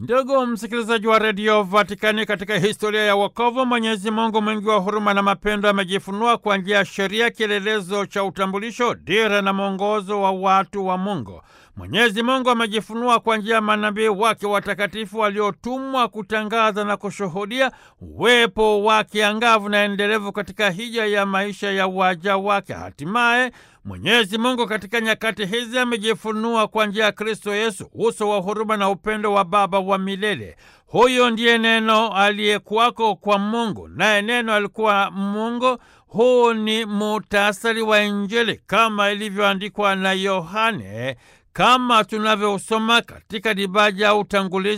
Ndugu msikilizaji wa redio Vatikani, katika historia ya wokovu, Mwenyezi Mungu mwingi wa huruma na mapendo amejifunua kwa njia ya sheria, kielelezo cha utambulisho, dira na mwongozo wa watu wa Mungu. Mwenyezi Mungu amejifunua kwa njia ya manabii wake watakatifu waliotumwa kutangaza na kushuhudia uwepo wake angavu na endelevu katika hija ya maisha ya waja wake. Hatimaye Mwenyezi Mungu katika nyakati hizi amejifunua kwa njia ya Kristo Yesu, uso wa huruma na upendo wa Baba wa milele. Huyo ndiye Neno aliyekuwako kwa Mungu, naye Neno alikuwa Mungu. Huu ni muhtasari wa Injili kama ilivyoandikwa na Yohane, kama tunavyosoma katika dibaja ya utangulizi